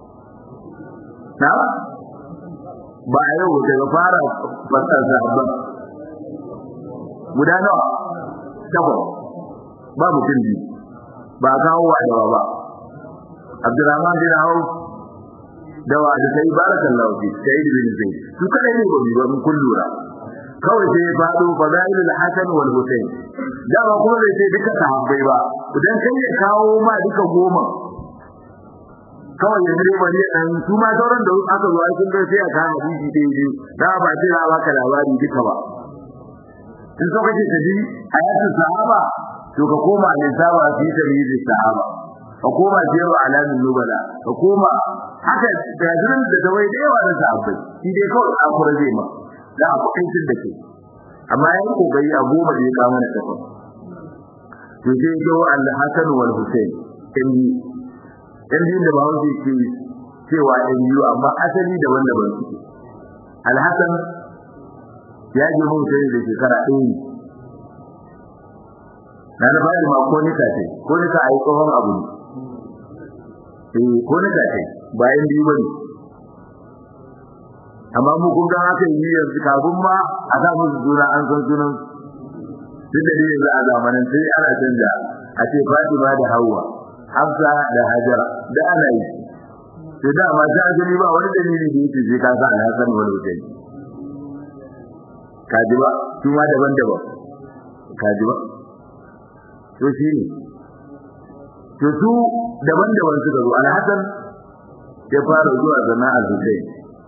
na ba yau daga fara fasar sahabban guda nawa takwas ba mutum biyu ba kawo wa da ba Abdurrahman bin Auf dawa da sai barakallahu fi sai bin Zaid su kada ne ba mun kullura kawai sai ya faɗo fadailul hasan wal husayn dama kuma bai sai duka sahabbai ba idan kai ya kawo ma duka goma kawai ya dire bari dan su ma sauran da aka zo ai kun ga sai aka kama biji dai dai da ba sai ra baka labari duka ba in so kace ta ji hayatu sahaba to ka koma ne sahaba fi tabi'i sahaba ka koma jewa alamin nubala ka koma haka gajiran da dawai da yawa da sahabbai shi dai kawai akura zai ma za a kuɗin da ke amma ya yi kokari a goma da ya kama da takwas to sai ya zo al-hasan wal husayn in yi in yi da bawo ke ce cewa in yi amma asali daban-daban suke al-hasan ya ji mun sai da shekara ɗaya ne na da bayan ma ko nika ce ko nika a yi tsohon abu ne eh ko nika ce bayan biyu bane amma mu kun ga haka yi yanzu kafin ma a sa musu suna an san sunan duk da yanzu a zamanin sai ana canja a ce Fatima da Hawwa Hafsa da Hajara da ana yi to da ma ta gani ba wani dalili da yake sai ka sa ya san wani mutum kaji ba su ma daban-daban kaji ba to shi ne to su daban-daban suka zo alhassan ya fara zuwa sana'ar Hussein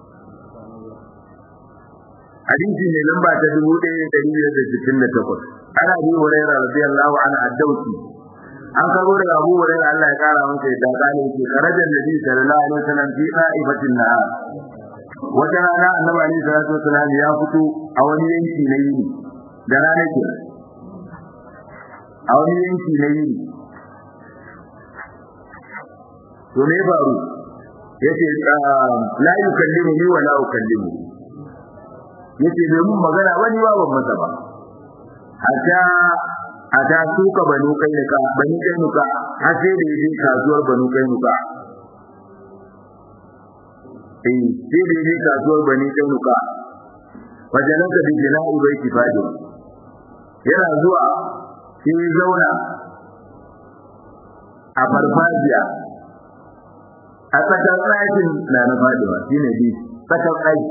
hadisi ne lamba ta 1568 ana bi hurairah radiyallahu anhu ad-dawsi an karbo daga Abu Hurairah Allah ya kara masa yadda kale yake karajan nabi sallallahu alaihi wasallam fi qa'ifatin nahar wata rana annabi alaihi salatu wasallam ya fito a wani yanki na yini da rana ke a wani yanki na yini to me faru yace la yukallimu ni wa la ukallimu yace bai mun magana wani ba ban masa ba hatta hatta suka banu kai ka bani kai nuka har sai da yaje kasuwar banu kai nuka eh sai da yaje kasuwar bani kai nuka wajalaka bi jina'i baiti fadi yana zuwa sai zauna a farfajiya a tsakar ɗakin na na faɗiwa shi ne bi tsakar ɗaki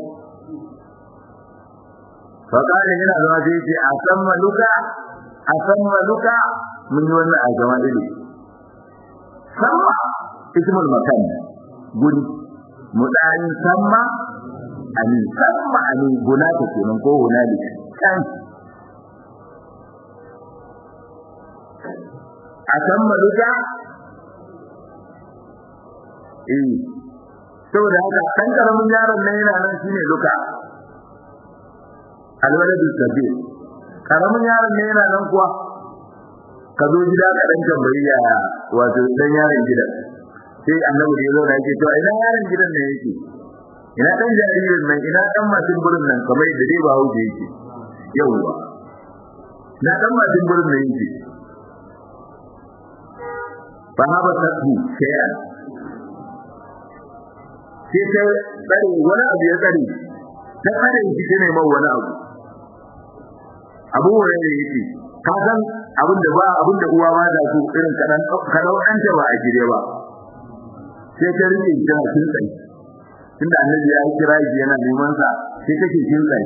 faƙaɗin yana zama sai ce a san maluka a san maluka mun yi wannan a zama ɗiri samma ismul makan guri mudayin samma ani samma ani guna ta kenan ko hunali kan a san maluka eh saboda haka dan karamin yaron nan yana nan shine luka alwaladu sabir karamin yaron nan yana nan kuwa ka zo gida ka dan tambayi ya wato dan yaron gida sai annabi da yazo da yake to ina yaron gidan ne yake ina dan jaririn nan ina dan matin burin nan kamar da dai ba huje yake yawwa na dan matin burin nan yake fa haba tasbi shay'an sai ta tsare wani abu ya tsare ta tsare shi ne mai wani abu abu wani ne yake ka san abin da ba abin da uwa ba da su irin kadan kadau an ta ba a gire ba sai ta rike ta kin tsaye tunda annabi ya kira shi yana neman sa sai take kin tsaye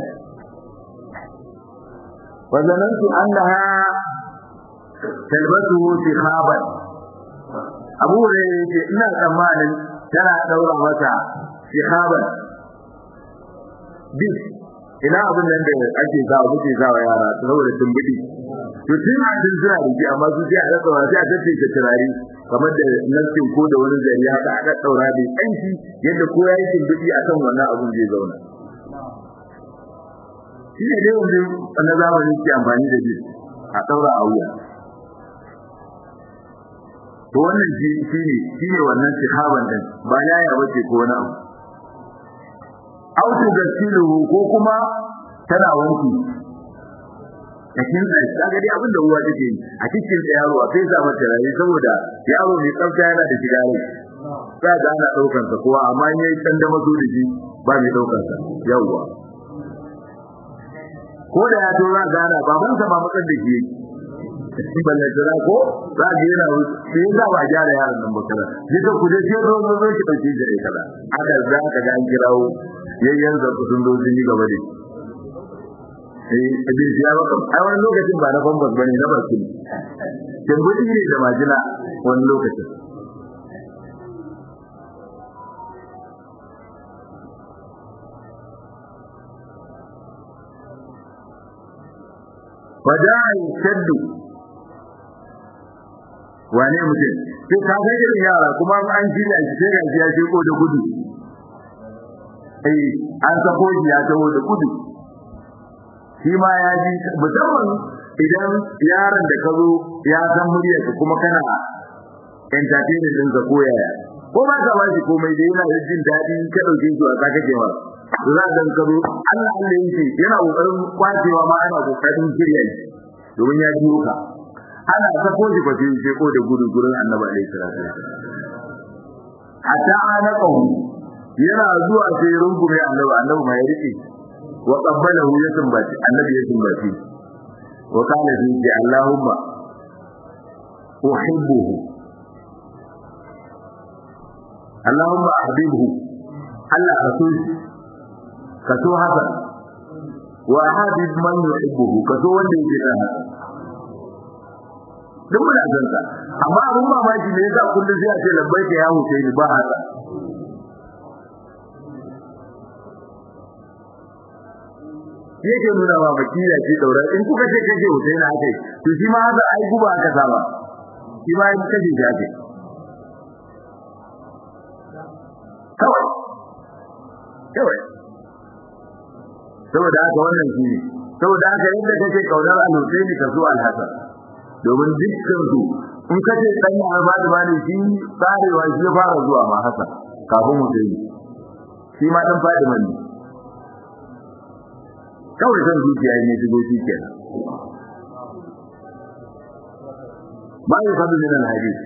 wa zanantu annaha talbatu tikhaban abu ne yake ina tsammanin tana daura mata shihaban bis ina abin nan da ake sa muke sa wa yara saboda tumbudi to tun a tun suna rike amma su sai a rasa wa sai a tace ta turare kamar da nassin ko da wani zari haka aka daura da kanki yadda ko yayi tumbudi akan wannan abun zai zauna shi ne dai wanda na zamani ke amfani da bis a daura a wuya to wannan shi ne shi ne wannan shihaban din ba yaya bace ko wani abu auto gasiluhu ko kuma tana wanki cikin da kaga dai abin da uwa take yi a cikin da yaro a kai sa mata rai saboda yaro mai tsafta yana da shiga rai sai ga ana daukar sa kowa amma in yayi dan da mazo da shi ba mai daukar sa yawa ko da ya to za ga ana baban sa ba matsar da shi yake balle jira ko za ga yana sai za ba gyara yaron nan bakara sai ka kuje sai zo zo zo ki dauke shi kaza aka za ka ga an kirawo yayyan za sun zo sun yi gaba da eh abin ya baka a wani lokacin ba na bambas bane na barkin kin gudu ne da majina wani lokacin waja'i shaddu wane mutum sai ka ga irin yara kuma an shirya shi sai ga ya sheko da gudu eh an sako shi ya taho da gudu shi ma ya ji musamman idan yaron da ka zo ya san muryar ka kuma kana entertainment din ka ko yaya ko ba ka ba shi komai da yana da jin daɗi ka dauke shi a saka kewa to za ka ka zo Allah Allah yake yana kokarin kwacewa ma ana kokarin shirya shi domin ya ji ka ana sako shi ba sai sai ko da gudu gurin Annabi alaihi salatu hatta ana qawu yana zuwa sai rungume Annabi Annabi mai rike wa qabbalahu ya tumbaci Annabi ya tumbaci wa kana bi Allahumma uhibbuhu Allahumma ahbibhu Allah ka so shi ka so haka wa habib man yuhibbuhu ka so wanda yake son haka duk muna son sa amma abun mamaki ne yasa kullum sai a ce labbaika ya huce ni ba haka yake nuna ma bakira ce daura in kuka ce kace huce na haka to shi ma haka ai guba aka saba shi ma in kace shi haka kawai kawai saboda haka wannan shi ne saboda haka yadda kake kaunar al-Husaini ka zo al-Hasan domin dukkan su in ka ce dan ya Fatima ne shi tsarewa shi ya fara zuwa ma haka kafin mu dai shi ma dan Fatima ne kawai san zuciya ne shigo shi kenan ba ya fadu min al-hadith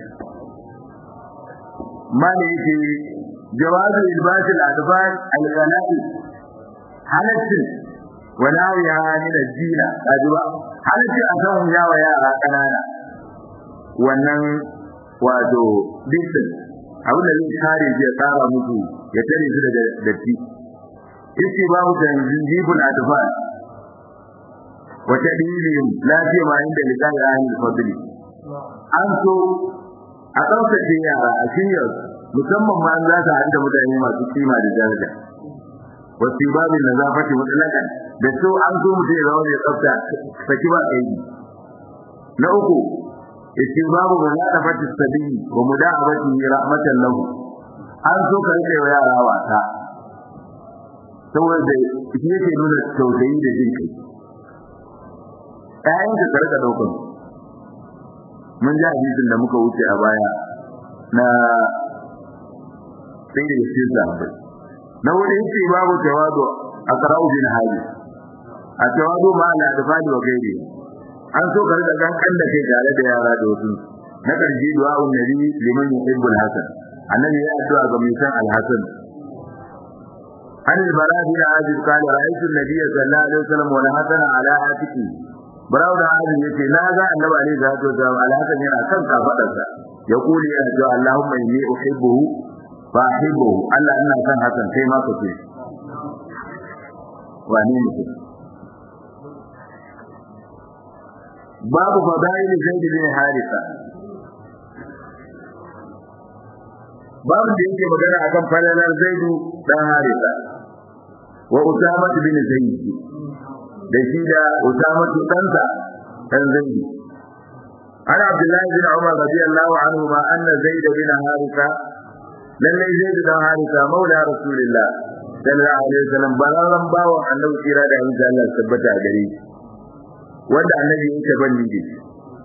ma ne yake jawazu ilbasi al-adfar al-ghana'i halatin wa nawiha min al-jina ajiba halatin a san yawa yara kanana wannan wato dukkan abin da zai kare shi ya tsara musu ya tare su daga datti yace babu tanzibul adfar wa tadilihim lafiya ma inda liqa'i ahli fadli an so a ɗaukace yara a shiryar musamman ma za ta haɗu da mutane masu kima da daraja wasu babin na zafati mutsalakan da so an so mutum ya zama mai tsafta saki ba kai na uku yace babu ba za ta fati sabili wa muda'abati rahmatan lahu an so ka rike wa yara wasa saboda shi yake nuna tausayi da jin kai ƴaƴan ka rika ɗaukar mun ji hadisin da muka wuce a baya na sai da shi sahabbai na wani yace babu tawadu a qara'u bin hali a tawadu ma la tafadi wa gairi an so ka riga gan kan da kai tare da yara da wasu na karji du'a nabi liman yuhibbul hasan annabi ya addu'a ga mai san al-hasan عن البراء بن عازب قال رأيت النبي صلى الله عليه وسلم والحسن على عاتقه براء بن عازب يقول لا ذا النبي عليه الصلاة والسلام الحسن يرى كم كفرسا يقول يا جاء اللهم إني أحبه فأحبه ألا أنا كان حسن كيما كتير وأني مثل باب فضائل زيد بن حارثة باب da yake magana akan falalar zaidu dan harisa wa usama bin zaid da shi da usama ɗansa dan zaid ana abdullahi bin umar radiyallahu anhu ma anna zaid bin harisa lallai zaid dan harisa maula rasulillah sallallahu alaihi wasallam balaran bawan annabi kira da insha Allah tabbata gare shi wanda annabi yake banni da shi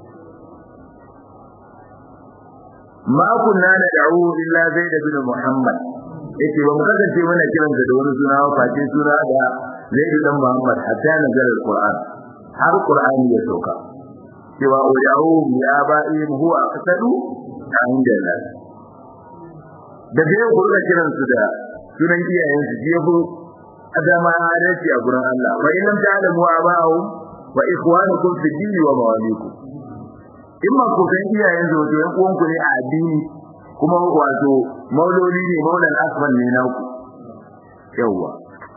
ma kunna na da'u illa zaid bin muhammad yace ba mu kasance muna kiran da wani suna ba face suna da zaid bin muhammad hatta nazar alquran har qur'ani ya sauka cewa udahu bi aba'ihim huwa aqsadu inda Allah da bai gurga kiran su da sunan iyayen su je bu adama adalci a gurin Allah wa in lam ta'lamu aba'ahum wa ikhwanukum fi dini wa mawalikum in ma ku san iyayen su wato yan uwanku ne a addini kuma wato mauloli ne maulan asban ne na ku yawa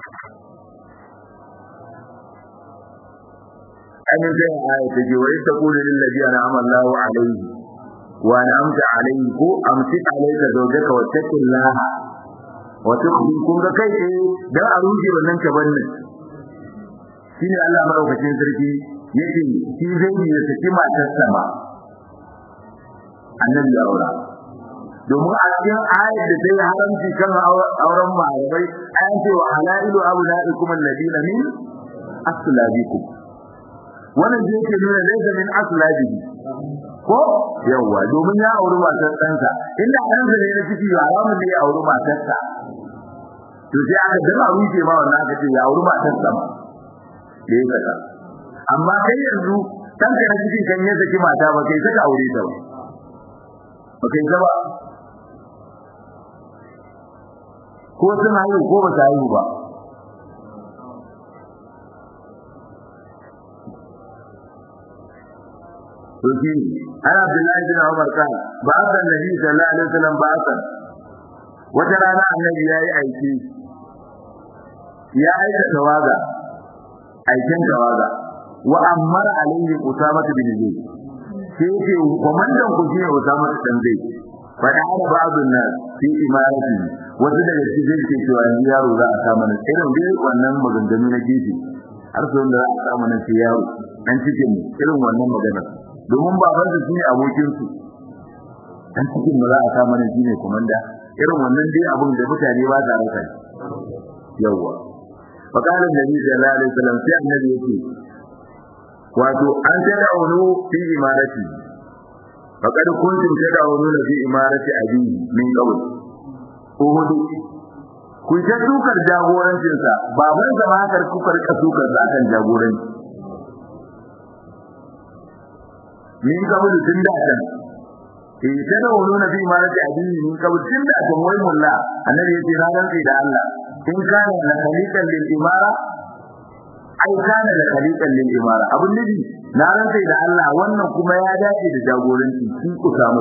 amin zai aya ta ce wa ita kulu lil ladina amallahu alaihi wa an'amta alaihi ko amsik alayka zawjaka wa taqillaha wa tukhfi kun ga kai eh dan a rushe wannan kabannin shine Allah madaukakin sarki yake shi zai yi da saki matar sama annabi ya aura domin a cikin ayat da ta yi haramci kan auren malamai an ce wa halailu abnaikum alladina min aslabikum wannan da yake nuna laysa min aslabihi ko yawa domin ya auri matar ɗansa inda ɗansa ne na ciki haramun ne ya auri matarsa to sai aka dama rufe ma wannan aka ce ya auri matarsa ma da ya kaza amma kai yanzu kanka na cikin kan ya saki mata ba kai saka aure ta ba ba kai ta ba ko sun haihu ko ba ta haihu ba to shi ana Abdullahi bin Umar kan ba san Nabi sallallahu alaihi wasallam ba san wata rana annabi yayi aiki ya aika tawaga aikin tawaga wa ammara alaihi usama bin zaid sai ce komandan ku shine usama bin zaid fa da hada ba'dun nas fi imarati wasu daga cikin ke cewa ni yaro za a samu nan irin dai wannan maganganu na gefe har sai wanda za a samu nan sai yaro dan cikin irin wannan magana domin baban su shine abokin su dan cikin da za a samu nan shine komanda irin wannan dai abun da mutane ba sa rasa yawa فقال النبي صلى الله عليه وسلم في النبي يقول wato an tad'unu fi imarati faqad kuntum tad'ununa fi imarati abi min qabl uhud ku ta dukar jagorancin sa baban sa ma kar ku karka dukar sa akan jagoranci min qabl tun da kan eh tad'ununa fi imarati abi min qabl tun da kan wai mulla annabi yace na rantsi da Allah in kana la khaliqan lil imara ai kana da khaliqan lil imara abun nabi na rantsa da Allah wannan kuma ya dace da jagoranci shi ku samu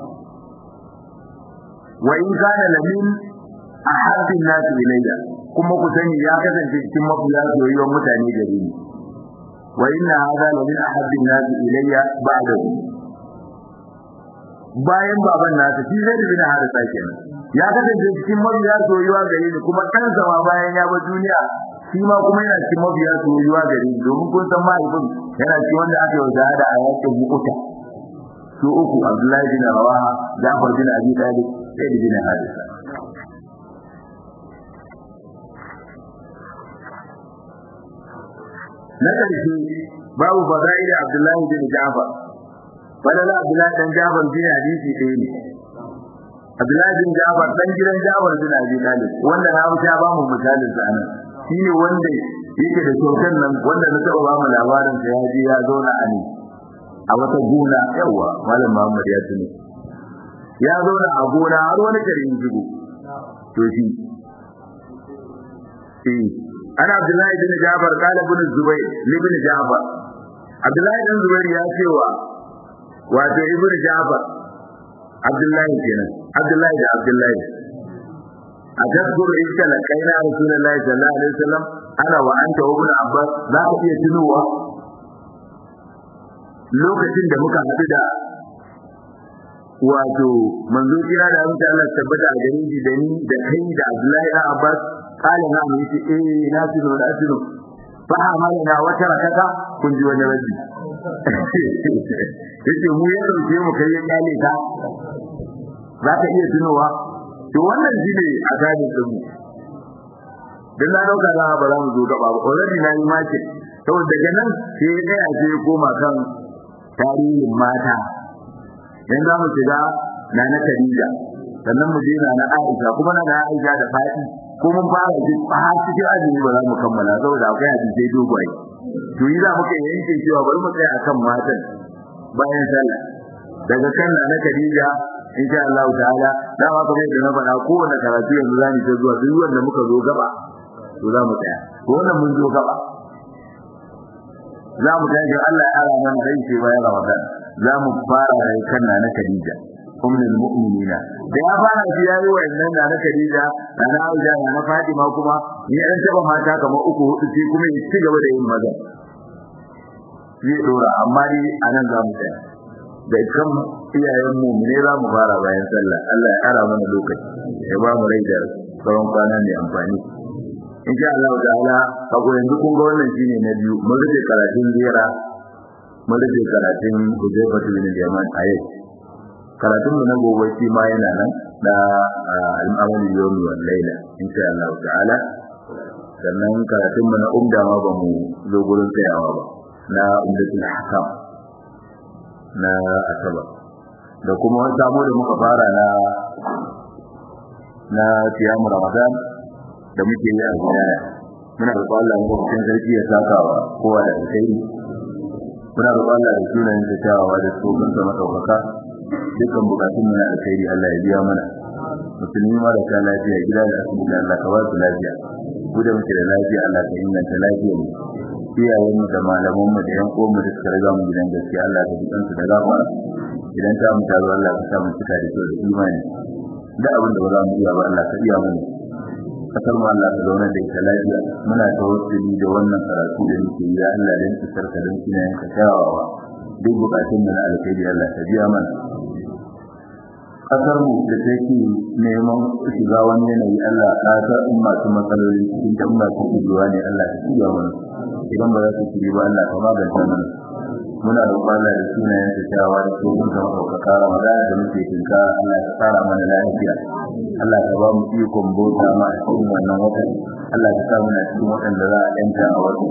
wa in kana lamin ahabbin nas ilayya kuma ku sani ya kasance cikin mafiya soyayyar mutane gare ni wa inna hadha lamin ahabbin nas ilayya ba'da bayan baban nasa shi zai bin harisa kenan ya kasance cikin mafiya soyayya gare ni kuma kansa ma bayan ya bar duniya shi ma kuma yana cikin mabiya soyayya gare ni domin kun san mahaifin yana cikin wanda aka yi da a yakin mukuta su uku Abdullahi bin Rawaha Jafar bin Abi Talib Zaid bin Harisa na ƙarshe babu fadaili Abdullahi bin Jafar fadala Abdullahi dan Jafar bin hadisi ɗaya ne Abdullahi bin Jafar dan gidan Jafar bin Abi Talib wanda na wuce ba mu misalin sa nan shine wanda yake da kyautar nan wanda na taba ba mu labarin sa ya je ya zauna a ne a wata gona yawa malam Muhammad ya tuni ya zauna a gona har wani garin jigo to shi eh ana Abdullahi bin Jafar kala bin Zubair ibn Jafar Abdullahi bin Zubair ya ce wa wato ibn Jafar Abdullahi kenan Abdullahi da Abdullahi a tazkur iska la kaina rasulullahi sallallahu alaihi wasallam ana wa anta ibn abbas za ka iya tunowa lokacin da muka haɗu da wato manzo kira da amince Allah tabbata a gare shi da ni da kai da Abdullahi da Abbas kala na mu yace eh na tuno da tuno fa amana na wata rakata kun ji wani rabbi yace mu ya dauke mu kai ya kyale ka za ka iya tunowa to wannan shine a gane din dan na dauka za ba za mu zo gaba ba already na yi mace saboda daga nan sai ya tsaya sai ya koma kan tarihin mata dan za mu shiga na na Khadija sannan mu je na na Aisha kuma na na Aisha da Fati ko mun fara ji har cikin azumi ba za mu kammala saboda akwai hadisi dogaye to yi za mu kai yanke cewa bari mu tsaya akan matan bayan sallah daga kan na Khadija insha Allah ta'ala dama kamar yadda na faɗa kowanne karatu yanzu za mu ta zuwa duk wanda muka zo gaba to za mu tsaya ko wannan mun zo gaba za mu tashi Allah ya ara mana dai sai bayan Ramadan za mu fara da kan na Khadija ummul mu'minina da ya fara shi yayi wayannan na Khadija da na Aisha da na Fatima kuma ni an taba mata kamar uku hudu sai kuma ya ci gaba da yin maza zai dora amma dai anan za mu tsaya da kan iyayen mu ne za mu fara bayan sallah Allah ya ara mana lokaci ya ba mu rai da tsawon kwana mai amfani insha Allah ta'ala kago yanzu kun ga wannan shine na biyu mun rike karatun zira mun rike karatun Hudayfa bin Yaman a yau karatun mu na gobe shi ma yana nan da al-amal yawmi wal layla insha Allah ta'ala sannan karatun mu na umda ma ba mu zo gurin tsayawa ba na umdatul hakam na asaba da kuma wani sabo da muka fara na na siyamu ramadan da muke yi a gidaya muna da Allah ne cikin sarki ya sakawa kowa da alkhairi muna da Allah da sunayen da tawawa da tsohon sa madaukaka dukkan bukatun mu na alkhairi Allah ya biya mana musulmi mara ta lafiya gida da asibiti Allah ka ba su lafiya ku da muke da lafiya Allah ka inganta lafiyar mu iyayen mu da malaman mu da yan uwan mu da suka riga mu gidan gaskiya Allah ka bidan su da gafara idan ta mu tazo Allah ka sa mu cika da kyau da imani da abin da ba za mu iya ba Allah ka iya mana kasar mu Allah ka zauna da ita lafiya muna tawassuli da wannan karatu da muke yi ya Allah dan tsarka dan kina yanka tawawa duk bukatun mu na alkhairi Allah ka biya mana kasar mu da take neman shiga wani yanayi Allah ka ta umma su matsaloli cikin ta umma su shiga ne Allah ka shiga mana idan ba za su shiga ba Allah ka magance mana muna roƙon Allah da sunayen sa tawawa da tsohon sa madaukaka Ramadan da muke tinka Allah ka tsara mana lafiya Allah ka ba mu ikon bauta ma a cikin wannan watan Allah ka sa muna cikin waɗanda za a yanta a watan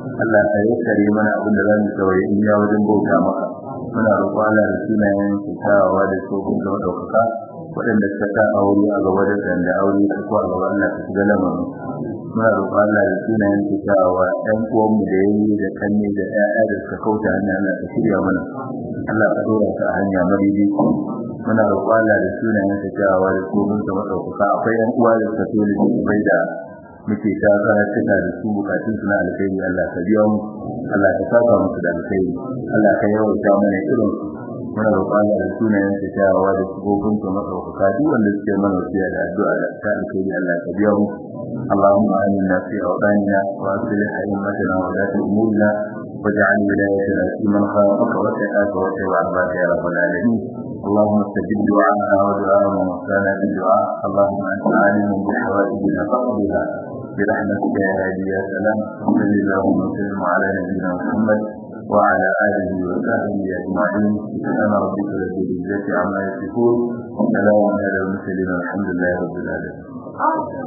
Allah ka yassare mana abin da zamu tawaye in ya wajen bauta maka muna roƙo Allah da sunayen kyawawa da tsohon da ɗaukaka waɗanda suka sa aure a gaba da da aure da ko a gaba Allah ka shiga lamarin muna roƙo Allah da sunayen kyawawa ɗan uwanmu da yayi da kanne da ƴaƴa da suka kauta hanya Allah ka shirya mana Allah ka dora su a hanya madidi muna roƙo Allah da sunayen kyawawa da tsohon da ɗaukaka akwai ƴan uwa da suka so da bai da muke ta karatuna da su bukatun su na alkhairi Allah ka biya mu Allah ka saka musu da alkhairi Allah ka yawaita mana irin muna roƙon Allah da sunayen sa kyawawa da sifofin sa madaukaka duk wanda suke mana wasiya da addu'a da ta alkhairi Allah ka biya mu اللهم آمنا في أوطاننا وأصلح أئمتنا ولاة أمورنا واجعل ولايتنا في من خافك واتقاك واتبع عبادك يا رب العالمين اللهم استجب دعاءنا ودعاء من وصانا بالدعاء اللهم أنت عالم بحوائجنا فاقضها برحمتك يا هادي يا سلام صل اللهم وسلم على نبينا محمد وعلى اله وصحبه اجمعين سبحان ربك رب العزه عما يصفون وسلام على المرسلين والحمد لله رب العالمين